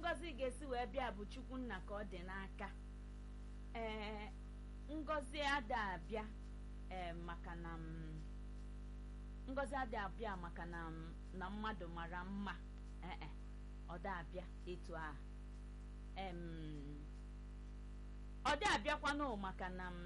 ngọzi ga-esi wee bịa bụ chukwu nna ka ọ dị n'aka ee ngọzi ada abịa ee maka na m ngọzi ada abịa maka na m na mmadụ mara mma ee ọ da abịa etu a em ọ dị abịakwanụ maka na m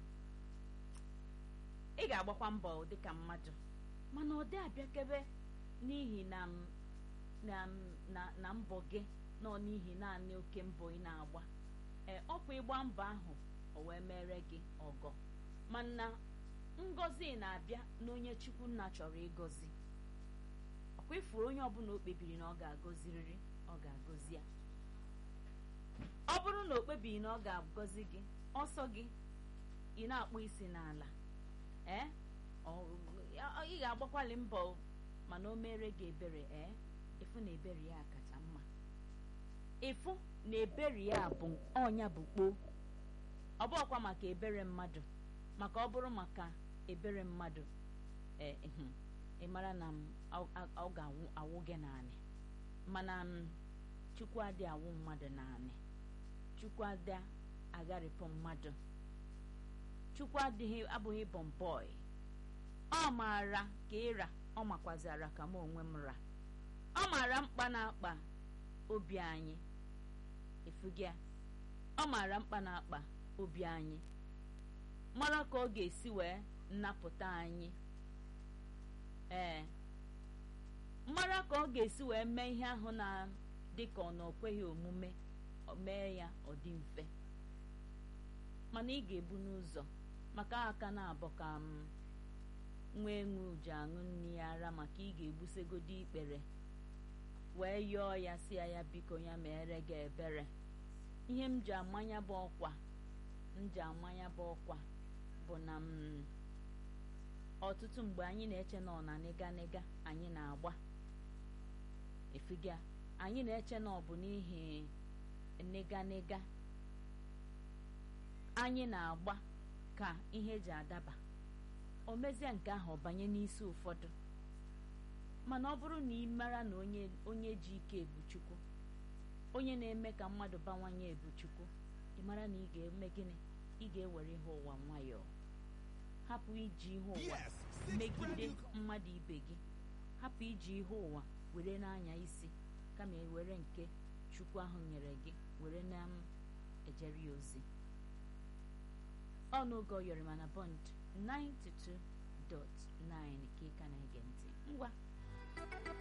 ị ga-agbakwa mbọ dịka mmadụ mana ọ dị abịakebe n'ihi na m na na na mbọ gị nọ n'ihi naanị oke mbọ ị na-agba ee ọkwa ịgba mbọ ahụ o wee mere gị ọgọ mana ngọzi na-abịa n'onye chukwu nna chọrọ ịgọzi ọkwa ifuru onye ọbụla o kpebiri na ọ ga-agọziriri ọ ga-agọzi ya ọ bụrụ na o kpebighị na ọ ga-agọzi gị ọsọ gị ị na-akpụ isi n'ala ee ị ga-agbakwali mbọ mana o mere gị ebere ee ịfụ na ebere ya kacha mma ịfụ na ebere ya bụ ọnya bụ kpoo ọ bụrụkwa maka ebere mmadụ maka ọ bụrụ maka ebere mmadụ ee ị mara na ọ ga-awụ gị naanị mana chukwu adị awụ mmadụ naanị chukwu adị agharịpụ mmadụ chukwu adịghị abụghị bọmbọị ọ maara ka ịra ọ makwazara ka m onwe m ra ọ maara mkpa na-akpa obi anyị efugia ọ maara mkpa na-akpa obi anyị mara ka ọ ga-esi wee nnapụta anyị ee mara ka ọ ga-esi wee mee ihe ahụ na dịka ọ na o kweghị omume mee ya ọ dị mfe mana ị ga-ebu n'ụzọ maka aka na-abọ ka m nwee nwe uji aṅụ nri ya ara maka ị ga-egbusegodi ikpere wee yọọ ya si ya ya biko ya mere gị ebere ihe m ji amanya bụ ọkwa m ji amanya bụ ọkwa bụ na m ọtụtụ mgbe anyị na-eche na ọ na nịga nịga anyị na-agba efiga anyị na-eche na ọ bụ n'ihi nịga nịga anyị na-agba ka ihe ji adaba o mezie nke ahụ ọ banye n'isi ụfọdụ mana ọ bụrụ na ị mara na onye onye ji ike ebu chukwu onye na-eme ka mmadụ bawanye ebu chukwu ị mara na ị ga-eme gịnị ị ga-ewere ihe ụwa nwayọọ hapụ iji ihe ụwa megide mmadụ ibe gị hapụ iji ihe ụwa were n'anya isi kama ewere nke chukwu ahụ nyere gị were na m ejere ya ozi ọnụoge ọyọrịma na bond 92.9 ka ị ka na-ege ntị ngwa